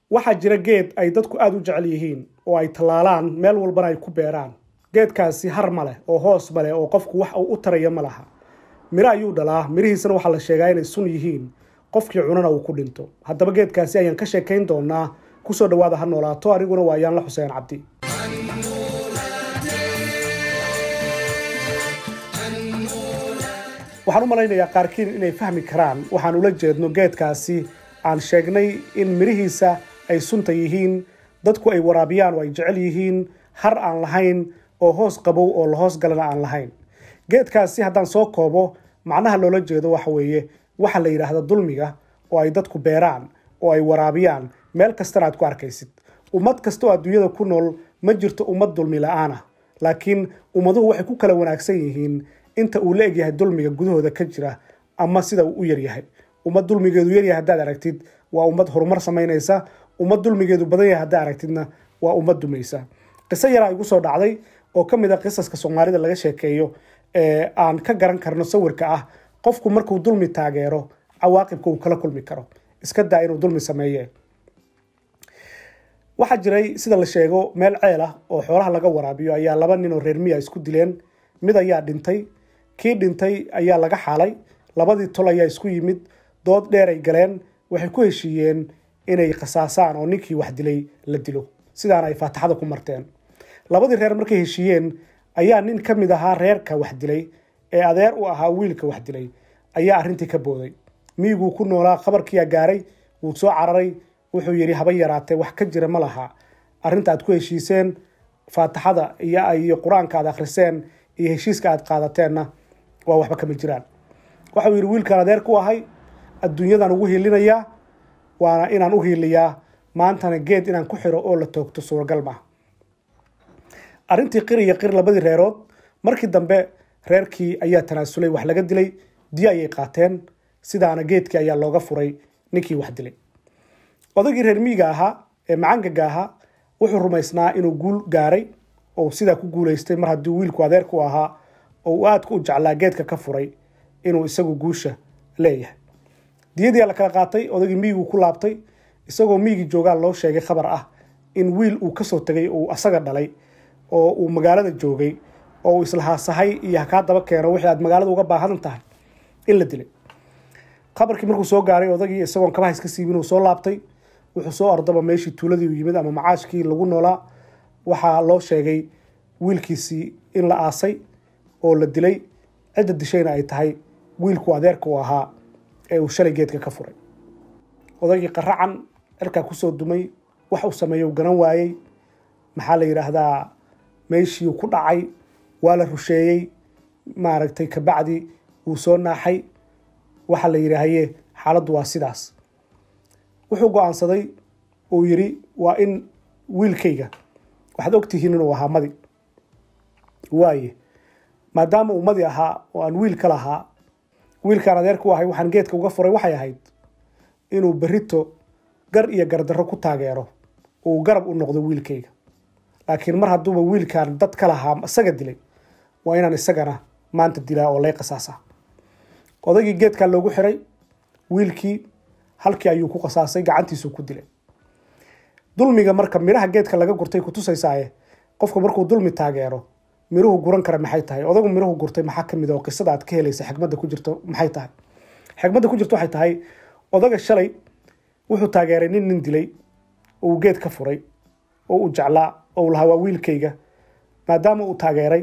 waxaa jira geed ay dadku aada u jecel yihiin oo ay tallaalaan meel walbana ay ku beeraan geedkaasi har ma leh oo hoos ma leh oo qofku wax uu u taraya ma laha miro ayuu dhalaa mirihiisana waxaa la sheegaa inay sun yihiin qofkii cunana uu ku dhinto haddaba geedkaasi ayaan ka sheekayn doonaa kusoo dhawaada ha noolaato aniguna waa yaanla xuseen cabdi waxaan u malaynayaa qaarkiin inay fahmi karaan waxaan ula jeedno geedkaasi aan sheegnay in mirihiisa ay sunta yihiin dadku ay waraabiyaan oo ay jecel yihiin har aan lahayn oo hoos qabow oo lahoos galana aan lahayn geedkaasi haddaan soo koobo macnaha loola jeedo waxa weeye waxa la yidhaahda dulmiga oo ay dadku beeraan oo ay waraabiyaan meel kastana aad ku arkaysid ummad kasta oo adduunyada ku nool ma jirto ummad dulmi la-aan ah laakiin ummaduhu waxay ku kala wanaagsan yihiin inta uu la egyahay dulmiga gudahooda ka jira ama sida uu u yaryahay ummad dulmigeedu yaryahay haddaad aragtid waa ummad horumar samaynaysa ummad dulmigeedu badan yahay haddaad aragtidna waa ummad dumaysa qiso yaraa igu soo dhacday oo ka mid a qisaska soomaalida laga sheekeeyo ee aan ka garan karno sawirka ah qofku markuu dulmi taageero cawaaqibka uu kala kulmi karo iska daa inuu dulmi sameeye waxaa jiray sida la sheego meel ceel ah oo xoolaha laga waraabiyo ayaa laba nin oo reer miya isku dileen mid ayaa dhintay kii dhintay ayaa laga xaalay labadii tol ayaa isku yimid dood dheer ay galeen waxay ku heshiiyeen inay khasaasaan oo ninkii wax dilay la dilo sidaana ay faataxada ku marteen labadii reer markay heshiiyeen ayaa nin ka mid ahaa reerka wax dilay ee adeer u ahaa wiilka wax dilay ayaa arrintii ka booday miyiguu ku noolaa khabarkiyaa gaaray wuu soo cararay wuxuu yidhi haba yaraatee wax ka jira ma laha arrinta aad ku heshiiseen faataxada iyo qur-aanka aad akhriseen iyo heshiiska aad qaadateenna waa waxba kama jiraan waxau yidhi wiilkaan adeer ku ahay adduunyadan ugu hiilinayaa waana inaan u hiiliyaa maantana geed inaan ku xiro oo la toogto suuragal maaha arrintii qir iyo qir labadii reerood markii dambe reerkii ayaa tanaasulay wax laga dilay diyo ayay qaateen sidaana geedkii ayaa looga furay ninkii wax dilay odaygii reer miyiga ahaa ee macangaga ahaa wuxuu rumaysnaa inuu guul gaaray oo sidaa ku guulaystay mar haddii wiilku adeerku ahaa oo uu aadka u jeclaa geedka ka furay inuu isagu guusha leeyahay diyadii la kala qaatay odaygii miyigu ku laabtay isagoo miyigii joogaa loo sheegay khabar ah in wiil uu kasoo tegay uu asaga dhalay oo uu magaalada joogay oo uu islahaasahay iyo hakaa daba keeno wixii aad magaalada uga baahan tahay in la dilay khabarkii markuu soo gaaray odagii isagoon kabaha iska siibin uu soo laabtay wuxuu soo ordaba meeshii tuuladii u yimid ama macaashkii lagu noolaa waxaa loo sheegay wiilkiisii in la aasay oo la dilay cidda dishayna ay tahay wiilku adeerka uu ahaa ee uu shalay geedka ka furay odaygii qaracan cirkaa kusoo dumay wax uu sameeyo garan waayey maxaa la yidhaahdaa meeshii ku dhacay waa la rusheeyey maaragtay kabacdi wuu soo naaxay waxaa la yidhaahaye xaaladdu waa sidaas wuxuu go-aansaday uu yidhi waa in wiilkayga waxaad ogtihiin inuu ahaa madi waaye maadaama uu madi ahaa oo aan wiil ka lahaa wiilkaan adeerka u ahay waxaan geedka uga furay waxay ahayd inuu berito gar iyo gardarro ku taageero uu garab u noqdo wiilkayga laakiin mar hadduuba wiilkaan dad ka lahaa isaga dilay waa inaan isagana maanta dilaa oo lay qasaasa odaygii geedkaa loogu xiray wiilkii halkii ayuu ku qasaasay gacantiisuu ku dilay dulmiga marka midhaha geedka laga gurtay kutusaysaaye qofku markuu dulmi taageero miruhu guran kara maxay tahay odagu miruhu gurtay maxaa ka mid oo qisada aad ka helaysa xikmadda ku jirto maxay tahay xikmadda ku jirto waxay tahay odaga shalay wuxuu taageeray nin nin dilay oo uu geed ka furay oo uu jeclaa oo uu lahaa waa wiilkayga maadaama uu taageeray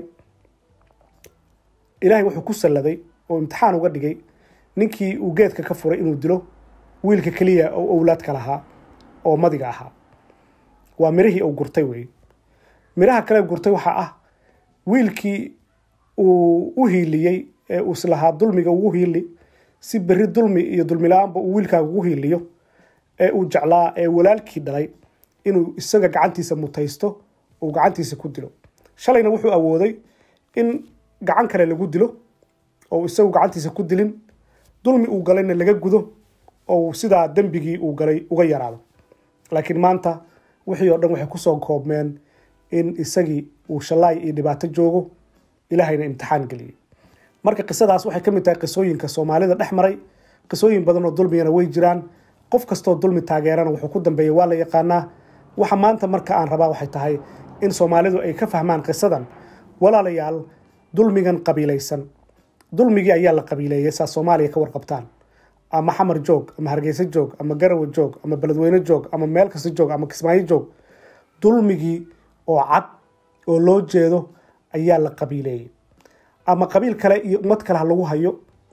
ilaahay wuxuu ku salladay oo imtixaan uga dhigay ninkii uu geedka ka furay inuu dilo wiilka keliya oo owlaadka lahaa oo madiga ahaa waa mirihii uu gurtay wey miraha kale gurtay waxaa ah wiilkii uu u hiiliyey ee uu islahaa dulmiga ugu hiili si berri dulmi iyo dulmi la-aanba uu wiilkaaga ugu hiiliyo ee uu jeclaa ee walaalkii dhalay inuu isaga gacantiisa mutaysto uu gacantiisa ku dilo shalayna wuxuu awooday in gacan kale lagu dilo oo isagu gacantiisa ku dilin dulmi uu galayna laga gudo oo sidaa dembigii uu galay uga yaraado laakiin maanta wixii oo dhan waxay kusoo koobmeen in isagii uu shallaay iyo dhibaato joogo ilaahayna imtixaan geliyey marka qisadaas waxay ka mid tahay qisooyinka soomaalida dhex maray qisooyin badan oo dulmigana way jiraan qof kastoo dulmi taageerana wuxuu ku dambeeyey waa la yaqaanaa waxa maanta marka aan rabaa waxay tahay in soomaalidu ay ka fahmaan qisadan walaalayaal dulmigan qabiilaysan dulmigii ayaa la qabiileeyay saa soomaaliya ka warqabtaan ama xamar joog ama hargeysa joog ama garawe joog ama beledweyne joog ama meel kasta joog ama kismaayo joog dulmigii oo cad oo loo jeedo ayaa la qabiileeyey ama qabiil kale iyo ummad kale ha lagu hayo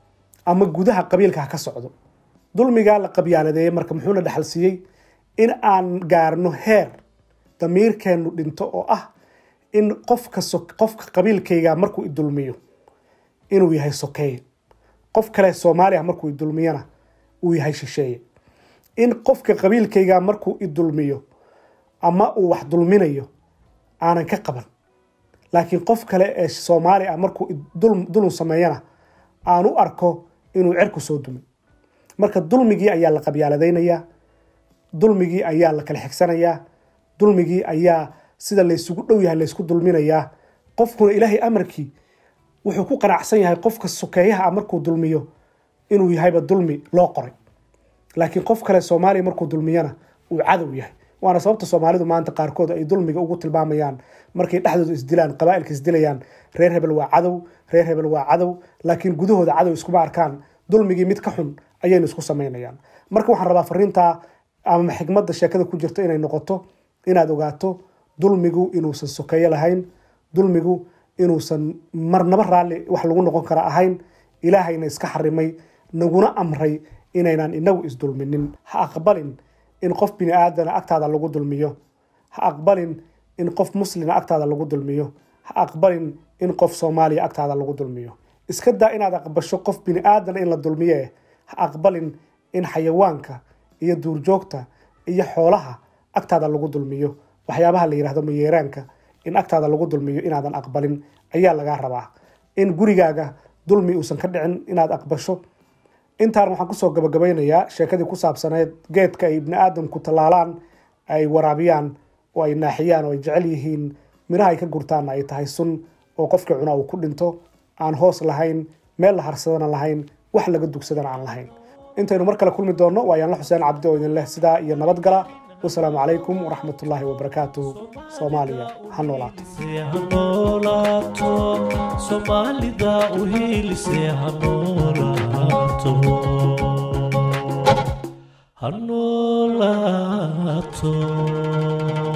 ama gudaha qabiilka ha ka socdo dulmigaa la qabyaaladeeyey marka muxuuna dhexal siiyey in aan gaarno heer damiirkeennu dhinto oo ah in qofka qofka qabiilkayga markuu idulmiyo inuu yahay sokeeye qof kale soomaaliya markuu idulmiyana uu yahay shisheeye in qofka qabiilkayga markuu idulmiyo ama uu wax dulminayo aanan ka qaban laakiin qof kale ee soomaali ah markuu dulun sameeyana aan u arko inuu cerku soo dumay marka dulmigii ayaa la qabyaaladaynayaa dulmigii ayaa la kala xigsanayaa dulmigii ayaa sida laysugu dhow yahay laysku dulminayaa qofkuna ilaahay amarkii wuxuu ku qanacsan yahay qofka sokeeyaha ah markuu dulmiyo inuu yahayba dulmi loo qoray laakiin qof kale soomaaliya markuu dulmiyana uu cadow yahay waana sababta soomaalidu maanta qaarkood ay dulmiga ugu tilmaamayaan markay dhexdooda isdilaan qabaailka isdilayaan reer hebel waa cadow reer hebel waa cadow laakiin gudahooda cadow iskuma arkaan dulmigii mid ka xun ayaynu isku samaynayaan marka waxaan rabaa fariintaa ama xigmadda sheekada ku jirta inay noqoto inaad ogaato dulmigu inuusan sokeeyo lahayn dulmigu inuusan marnaba raalli wax lagu noqon kara ahayn ilaahayna iska xarimay naguna amray inaynaan inagu isdulminin ha aqbalin in qof bini aadana agtaada lagu dulmiyo ha aqbalin in qof muslima agtaada lagu dulmiyo ha aqbalin in qof soomaaliya agtaada lagu dulmiyo iska daa inaad aqbasho qof bini aadana in la dulmiye ha aqbalin in xayawaanka iyo duurjoogta iyo xoolaha agtaada lagu dulmiyo waxyaabaha la yidhahdo mayeeraanka in agtaada lagu dulmiyo inaadan aqbalin ayaa lagaa rabaa in gurigaaga dulmi uusan ka dhicin inaad aqbasho intaan waxaan kusoo gabagabaynayaa sheekadii ku saabsaneyd geedka ay ibni aadamku tallaalaan ay waraabiyaan oo ay naaxiyaan oo ay jecel yihiin miraha ay ka gurtaanna ay tahay sun oo qofkii cunaa uu ku dhinto aan hoos lahayn meel la harsadana lahayn wax laga dugsadana aan lahayn intaynu mar kale kulmi doonno waa yaanla xuseen cabdi oo idin leh sidaa iyo nabadgala wasalaamu calaykum waraxmat ullaahi wabarakaatuhu soomaaliya ha noolaato soomaalida u hiilisee ha noolaato ha noolaato